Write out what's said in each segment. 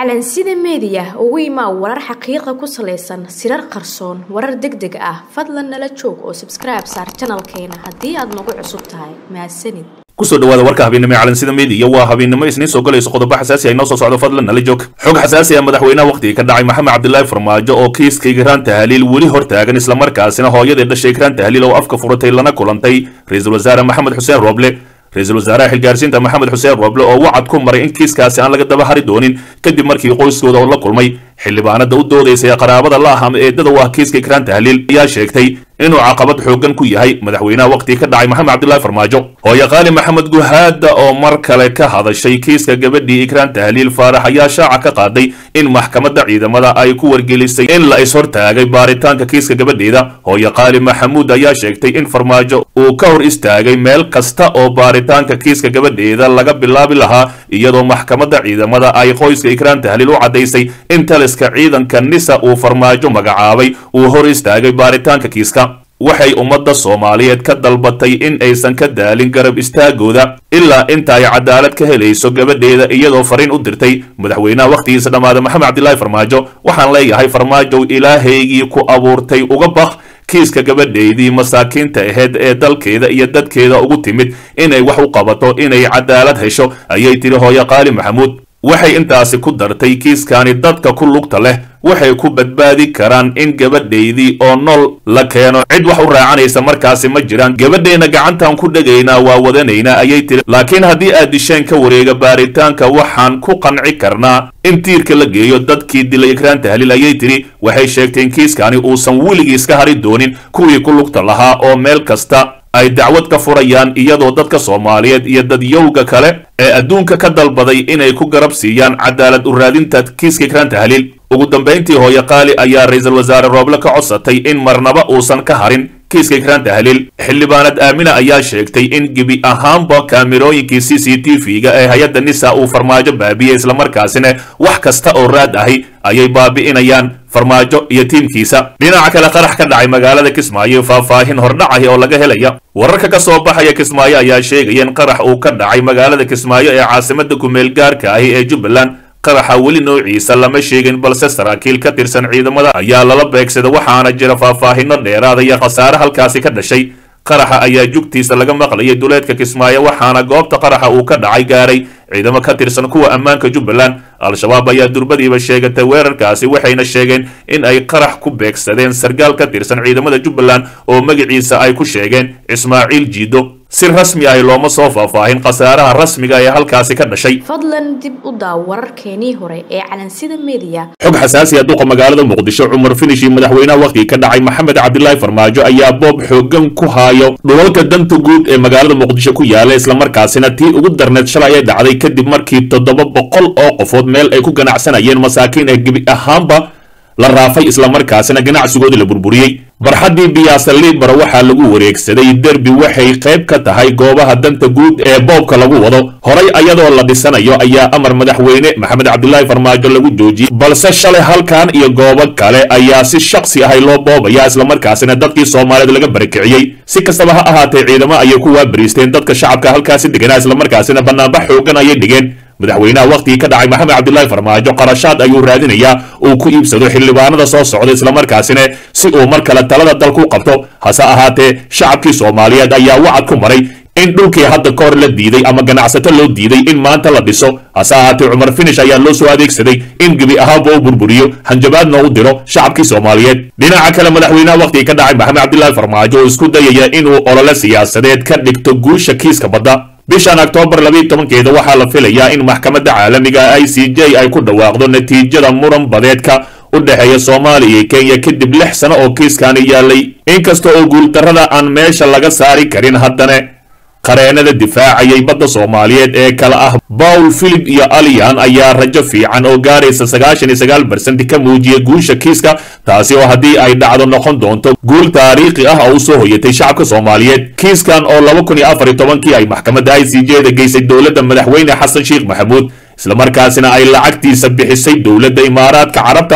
calansida meediya ugu imaa warar xaqiiqa ku salaysan sirar qarsoon warar deg deg ah fadlan nala joog oo sabskribe saar janalkeena haddii aad nagu cusub tahay mahadsanid kusoo dhawaada warka habeennimo ee calansida meediya waa habeennimo isniin soo galayso qodobo xasaasi ay noo soo socdo fadlan nala joog xog xasaasi ah madaxweynaha wakhtiga ka dhacay maxamed cabdilaahi farmaajo oo kiiska igraan tahliil weli hor taagan islamarkaasina hooyadii dhashay igraan tahliil oo afka furatay lana kulantay ra-iisul wasaare maxamed xuseen rooble ra-iisul wasaaraha xilgaarsiinta maxamed xuseen rooble oo wacad ku maray in kiiskaasi aan laga daba hari doonin kadib markii qoyskooda oo la kulmay xildhibaanada u doodaysa ee qaraabada la ah ama eedada u ah kiiska igraan tahliil ayaa sheegtay inuu caqabad xooggan ku yahay madaxweynaha wakhtiga ka dhacay maxamed cabdilaahi farmaajo hooye qaali maxamed guhaada oo mar kale ka hadashay kiiska gabadhii igraan tahliil faarax ayaa shaaca ka qaaday in maxkamadda ciidamada ay ku wargelisay in la ishortaagay baaritaanka kiiska gabadheeda hooye qaali maxamuud ayaa sheegtay in farmaajo uu ka hor istaagay meel kasta oo baaritaanka kiiska gabadheeda laga bilaabi lahaa iyadoo maxkamadda ciidamada ay qoyska igraan tahliil u caddaysay in taliska ciidanka nisa uu farmaajo magacaabay uu hor istaagay baaritaanka kiiska waxay ummadda soomaaliyeed ka dalbatay in aysan ka daalin garab istaagooda ilaa inta ay cadaalad ka helayso gabadheeda iyadoo fariin u dirtay madaxweynaha wakhtigiisa dhammaada maxamed cabdilaahi farmaajo waxaan leeyahay farmaajow ilaahaygii ku abuurtay uga baq kiiska gabadheydii masaakiinta aheyd ee dalkeeda iyo dadkeeda ugu timid inay wax u qabato inay cadaalad hesho ayay tiri hooye qaali maxamuud waxay intaasi ku dartay kiiskani dadka ku lugta leh waxay ku badbaadi karaan in gabadhaydii oo nool la keeno cid wax u raacanaysa markaasi ma jiraan gabadheenna gacantaan ku dhegaynaa waa wadanaynaa ayay tiri laakiin haddii aad disheen ka wareega baaritaanka waxaan ku qanci karnaa in tiirka la geeyo dadkii dilay igraan tahliil ayay tiri waxay sheegtay in kiiskani uusan weligiis ka hari doonin kuwii ku lugta lahaa oo meel kasta ay dacwad ka furayaan iyadoo dadka soomaaliyeed iyo dadyowga kale ee adduunka ka dalbaday inay ku garab siiyaan cadaalad u raadinta kiiska igraan tahliil ugu dambayntii hooye qaali ayaa ra-iisul wasaare rooble ka codsatay in marnaba uusan ka harin kiiska igraan tahliil xildhibaanad aamina ayaa sheegtay in gebi ahaanba kaamirooyinkii c c t v-ga ee hay-adda nisa uu farmaajo baabi'iyey islamarkaasina wax kasta oo raad ahi ayay baabi'inayaan farmaajo iyo tiimkiisa dhinaca kale qarax ka dhacay magaalada kismaayo faahfaahin hordhacahi oo laga helaya wararka ka soo baxaya kismaayo ayaa sheegaya in qarax uu ka dhacay magaalada kismaayo ee caasimada kumeel gaarka ahi ee jubbaland qaraxa weli noociisa lama sheegin balse saraakiil ka tirsan ciidamada ayaa lala beegsada waxaana jira faahfaahino dheeraada iyo khasaare halkaasi ka dhashay qaraxa ayaa jugtiisa laga maqlayay duleedka kismaayo waxaana goobta qaraxa uu ka dhacay gaaray ciidamo ka tirsan kuwa ammaanka jubbaland al-shabaab ayaa durbadiiba sheegatay weerarkaasi waxayna sheegeen in ay qarax ku beegsadeen sargaal ka tirsan ciidamada jubbaland oo magaciisa ay ku sheegeen ismaaciil jiido si rasmi ahi looma soo faahfaahin khasaaraha rasmiga ee halkaasi ka dhashay fadlan dib u daaw wararkeenii hore ee calansida meediya xog xasaasi ah duqa magaalada muqdisho cumar finish iyo madaxweynaha wakhtiga ka dhacay maxamed cabdilaahi farmaajo ayaa boob xoogan ku haayo dhulalka danta guud ee magaalada muqdisho ku yaala islamarkaasina tii ugu darneed shalay ay dhacday kadib markii toddoba boqol oo qofood meel ay ku ganacsanayeen masaakiin ee gebi ahaanba la raafay islamarkaasina ganacsigoodii la burburiyey barxaddii biyaasa liibara waxaa lagu wareegsaday derbi waxay qayb ka tahay goobaha danta guud ee boobka lagu wado horay ayadoo la dhisanayo ayaa amar madaxweyne maxamed cabdilaahi farmaajo lagu joojiyey balse shalay halkan iyo goobo kale ayaa si shaksi ahay loo boobaya islamarkaasina dadkii soomaaliyeed laga barakiciyey si kastaba ha ahaatee ciidamo ayay ku waabariisteen dadka shacabka halkaasi deganaa islamarkaasina banaanbax xoogan ayay dhigeen madaxweynaha wakhtigii ka dhacay maxamed cabdilaahi farmaajo qarashaad ayuu raadinayaa uu ku iibsado xildhibaanada soo socda islamarkaasina si uu mar kale talada dalku qabto hase ahaatee shacabkii soomaaliyeed ayaa wacad ku maray in dhulkii hadda ka hor la diiday ama ganacsato loo diiday in maanta la dhiso hase ahaatee cumar finish ayaa loo soo adeegsaday in gebi ahaanba u burburiyo hanjabaadna u diro shacabkii soomaaliyeed dhinaca kale madaxweynaha wakhtigii ka dhacay maxamed cabdilaahi farmaajo oo isku dayaya inuu olole siyaasadeed ka dhigto guusha kiiska badda bishan oktoobar labiiy tobankeeda waxaa la filayaa in maxkamadda caalamiga i c j ay ku dhawaaqdo natiijada muran badeedka u dhexeeya soomaaliya iyo kenya kadib lix sano oo kiiskani yaalay inkasta oo guuldarrada aan meesha laga saari karin haddana qareenada difaacayay badda soomaaliyeed ee kale ah bawl philip iyo aliyan ayaa rajo fiican oo gaaraysa sagaashan iyo sagaal barsent ka muujiyay guusha kiiska taasi oo haddii ay dhacdo noqon doonto guul taariikhi ah oo u soo hoyatay shacabka soomaaliyeed kiiskan oo laba kun iyo afar iyo tobankii ay maxkamadda i c j da geysay dowladda madaxweyne xasan sheekh maxamuud islamarkaasina ay lacagtiisa bixisay dowladda imaaraadka carabta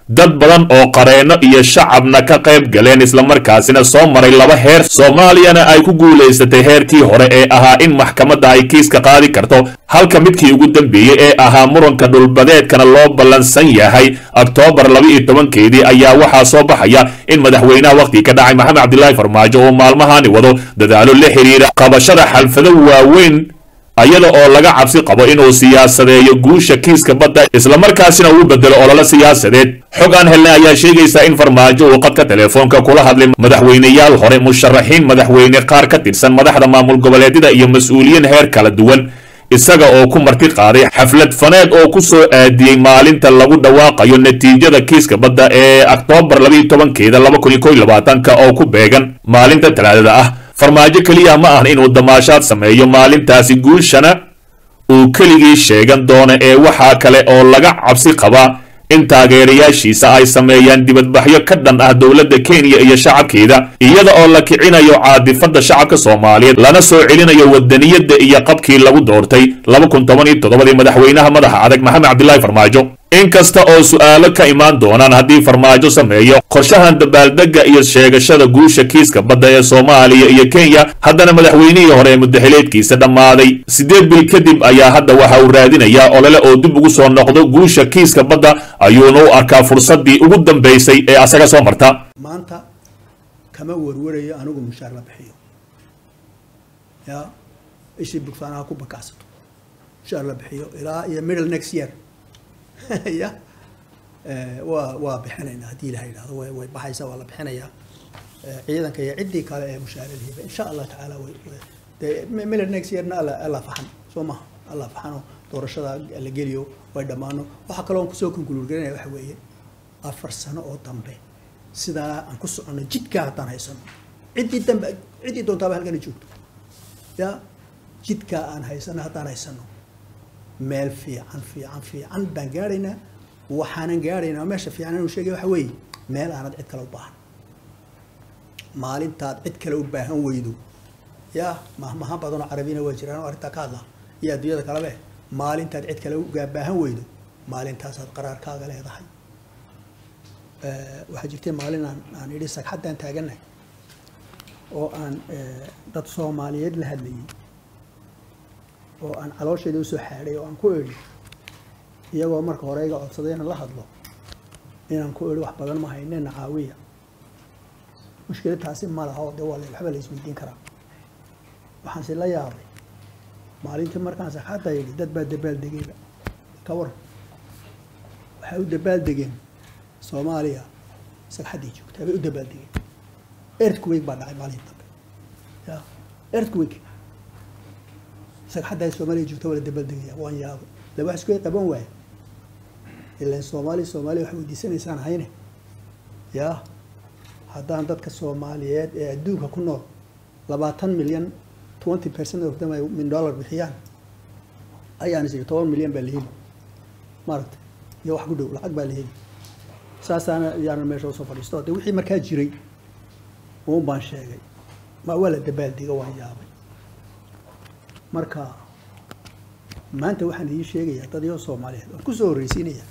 dad badan oo qareenno iyo shacabna ka qayb galeen islamarkaasina soo maray laba heer soomaaliyana ay ku guulaysatay heerkii hore ee ahaa in maxkamadda ay kiiska qaadi karto halka midkii ugu dambeeyey ee ahaa muranka dhulbadeedkana loo ballansan yahay oktoobar laba iyo tobankeedii ayaa waxaa soo baxaya in madaxweynaha wakhtigii ka dhacay maxamed cabdilaahi farmaajo oo maalmahani wado dadaalo la xiriira qabashada xalfado waaweyn ayada oo laga cabsi qabo inuu siyaasadeeyo guusha kiiska badda islamarkaasina uu bedelo ololo siyaasadeed xog aan helnay ayaa sheegaysa in farmaajo uu qadka telefoonka kula hadlay madaxweyneyaal hore musharaxiin madaxweyne qaar ka tirsan madaxda maamul goboleedyada iyo mas-uuliyiin heer kala duwan isaga oo ku marti qaaday xaflad faneed oo ku soo aadiyey maalinta lagu dhawaaqayo natiijada kiiska badda ee oktoobar labaiyo tobankeeda laba kun iyo kow iyo labaatanka oo ku beegan maalinta talaadada ah farmaajo keliya ma ahan inuu damaashaad sameeyo maalintaasi guushana uu keligii sheegan doono ee waxaa kale oo laga cabsi qabaa in taageerayaashiisa ay sameeyaan dibadbaxyo ka dhan ah dowladda kenya iyo shacabkeeda iyada oo la kicinayo caadifadda shacabka soomaaliyeed lana soo celinayo wadaniyadda iyo qabkii lagu doortay laba kun toban iyo toddobadii madaxweynaha madaxa adag maxamed cabdilaahi farmaajo inkasta oo su'aalo ka imaan doonaan haddii farmaajo sameeyo qorshahan dabaaldegga iyo sheegashada guusha kiiska badda ee soomaaliya iyo kenya haddana madaxweynihii hore ee mudaxileedkiisa dhammaaday siddeed bil kadib ayaa hadda waxa uu raadinayaa olole oo dib ugu soo noqdo guusha kiiska badda ayuuna u arkaa fursaddii ugu dambaysay ee asaga soo marta maanta kama warwarayo anigu mushaar la bixiyo ya ishii bugsaanaha ku bakacsato mushaar la bixiyo ilaa iyo middle next year ya waa waa bixinaynaa haddii ilaha yidhahdo way way baxaysa waa la bixinayaa ciidanka iyo ciddii kale ee mushaaradiiba insha allah tacaala way dee middle next yearna alla alla faxan soo maha alla faxano doorashada la geliyo way dhammaano waxaa kaloo aan kusoo konkuluurgarinaya waxa weeye afar sano oo dambe sidaa aan ku soconno jidkaa haddaan haysano ciddii dambe ciddii doontaaba halkana joogto ya jidkaa aan haysano haddaan haysano meel fiican fiican fiican baan gaadhaynaa waxaanan gaadhaynaa meesha fiican inuu sheegay waxa weeye meel aanad cid kale u baahan maalintaad cid kale u baahan weydo ya mahmahan badanoo carabina waa jiraan oo arrintaa ka hadla iyo adduunyada kalebe maalintaad cid kale ugaa baahan weydo maalintaasaad qaraarkaaga leedahay waxaa jirtay maalin aan aan idhi sagxaddaan taagannahay oo aan dad soomaaliyeed la hadlayay oo aan caloosheeda usoo xaadhay oo aan ku idhi iyagoo marka hore iga codsaday inaan la hadlo inaan ku idhi wax badan ma haynena caawiya mushkilad taasi ma laha oo dee waa waxba la isweydiin karaa waxaanse la yaabay maalintii markaan sagxadda yidhi dad baa dabaaldegayba ka waran waxay u dabaaldegeen soomaaliya sagxaddii joogtaa bay u dabaaldegeen earthquake baa dhacay maalintii dambe ya earthquake sagxadda soomaaliya joogta waa la dabaaldegaya waan yaabay la wax isku qaban waaye ilaan soomaaliya soomaaliya wax weydiisanaysaan hayne ya haddaan dadka soomaaliyeed ee adduunka ku nool labaatan milyan twenty percent of them ay min dollar bixiyaan ayaan is toban milyan baa la heli maaragta iyo wax ku dhow lacag baa la heli saasaana yaana meesha usoo fadhiisto de wixii markaa jiray uun baan sheegay ma waa la dabaaldega waan yaabay marka maanta waxaan idiin sheegayaa dadyo soomaaliyeed waan kusoo horreysiinaya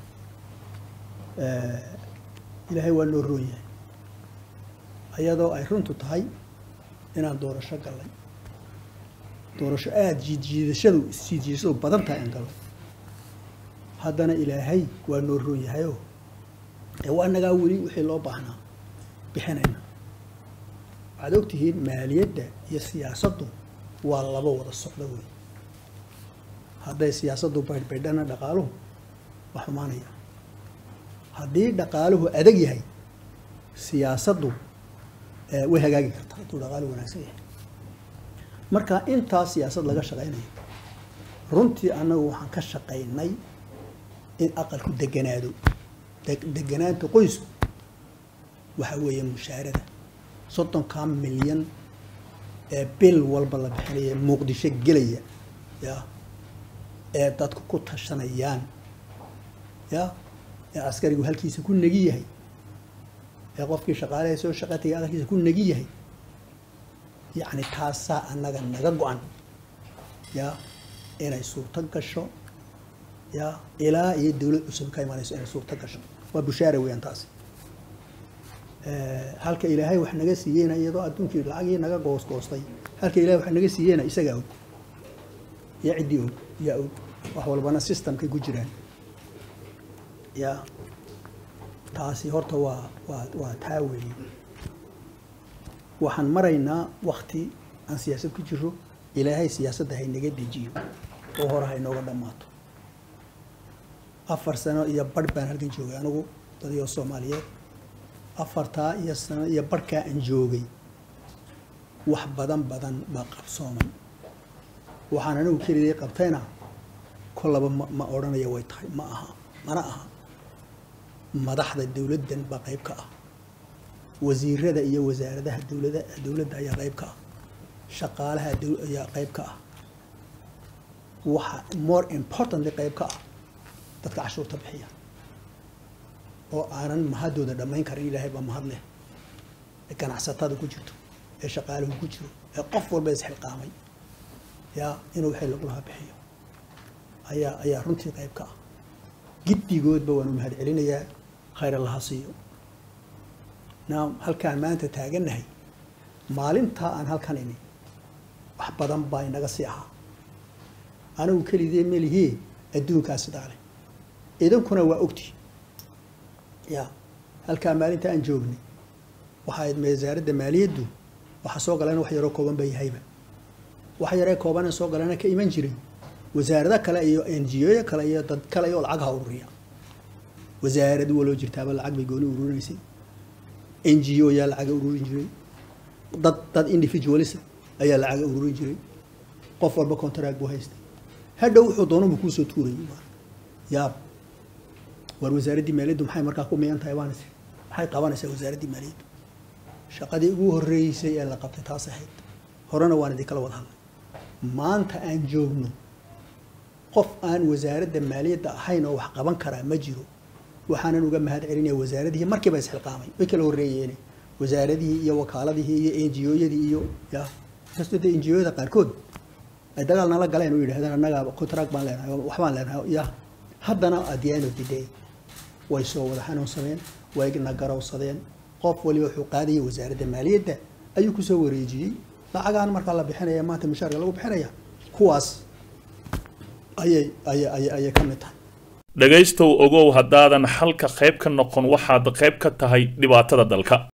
ilaahay waa noo roon yahay ayadoo ay runtu tahay inaan doorasho gallay doorasho aada jiidjiidashadu isjiidjiidashadu badan tahay aan gallo haddana ilaahay waa noo roon yahayoo ee waa nagaa weli wixii loo baahnaa bixinayna waxaad ogtihiin maaliyadda iyo siyaasaddu waa laba wada socda wey hadday siyaasaddu baydhbaydhana dhaqaaluhu waa xumaanaya haddii dhaqaaluhu adag yahay siyaasaddu way hagaagi kartaa hadduu dhaqaaluhu wanaagsan yahay marka intaa siyaasad laga shaqaynayo runtii annagu waxaan ka shaqaynay in aqalku deganaado deganaanta qoysku waxa weeye mushaarada soddonkaa milyan ee bil walba la bixinaya muqdisho gelaya ya ee dadku ku tashanayaan ya ee askarigu halkiisa ku negi yahay ee qofkii shaqaalaha soo shaqa tagay aqalkiisa ku negi yahay yacni taasaa annaga naga go-an ya inay suurto gasho ya ilaa iyo dowlad cusub ka imanayso inay suurta gasho waa bushaara weeyaan taasi halka ilaahay wax naga siiyeyna iyadoo adduunkii lacagii naga goosgoostay halka ilahay wax naga siiyeyna isagaa og iyo ciddii og yaa og wax walbana systemkay ku jiraan ya taasi horta waa waa waa taa weeye waxaan maraynaa wakti aan siyaasad ku jiro ilaahay siyaasadda haynaga dejiyo oo hore haynooga dhammaato afar sano iyo barh baan halkan joogay anigu dadiyoo soomaaliyeed afartaa iyo sano iyo barhkaa aan joogay wax badan badan baa qabsoomay waxaan anigu keligay qabtayna kollaba ma ma odhanaya way tahay ma aha mana aha madaxda dowladdan baa qayb ka ah wasiirada iyo wasaaradaha dowlada dowladda ayaa qayb ka ah shaqaalaha ayaa qayb ka ah waxa more importantly qayb ka ah dadka cashuurta bixiya oo aanan mahadooda dhammayn karin ilaahay baa mahad leh ee ganacsatada ku jirto ee shaqaaluhu ku jiro ee qof walba isxilqaamay yaa inuu wixii lagulaha bixiyo ayaa ayaa runtii qayb ka ah giddigoodba waanu mahad celinayaa khayr allaha siiyo naam halkaan maanta taagannahay maalintaa aan halkan imi wax badan baa inaga sii ahaa anigu keligee melihie adduunkaa sidaa leh idankuna waa ogti ya halkaa maalinta aan joognay waxaa ayd wasaaradda maaliyaddu waxa soo galeen wax yaroo kooban ba yahayba wax yaree koobanee soo galena ka iman jiray wasaarado kale iyo n g o kale iyo dad kale oo lacag ha ururiya wasaarad waloo jirtaaba lacag bay gooni ururinaysay n g o yaa lacaga ururin jiray dad dad individualisa ayaa lacaga ururin jiray qof walba contract buu haystay hadhow wuxuu doonubu kuusoo tuurayay yaab war wasaaraddii maaliyaddu maxay markaa ku miyan tahay baan maxay qabanaysaa wasaaraddii maaliyaddu shaqadii ugu horreysay ee la qabtay taas ahayd horena waan idinkala wada hadlay maanta aan joogno qof aan wasaaradda maaliyadda ahayn oo wax qaban karaa ma jiro waxaanan uga mahad celinaya wasaaradihii markiiba isxilqaamay way kala horreeyeen wasaaradihii iyo wakaaladihii iyo n g o-yadii iyo ya inkastoo dee n g o-yada qaarkood ay dagaal nala galeen oo yidhahdeen annagaa contract baan leenahay waxbaan leenahay ya haddana at the end of the day way soo wada xanuunsadeen way na garowsadeen qof waliba wuxuu qaadayay wasaaradda maaliyadda ayuu kusoo wareejiyey lacagaan markaa la bixinaya maanta mushaarka lagu bixinaya kuwaas ayay ayay ayay ayay ka mid tahay dhegaystow ogow haddaadan xalka qayb ka noqon waxaad qayb ka tahay dhibaatada dalka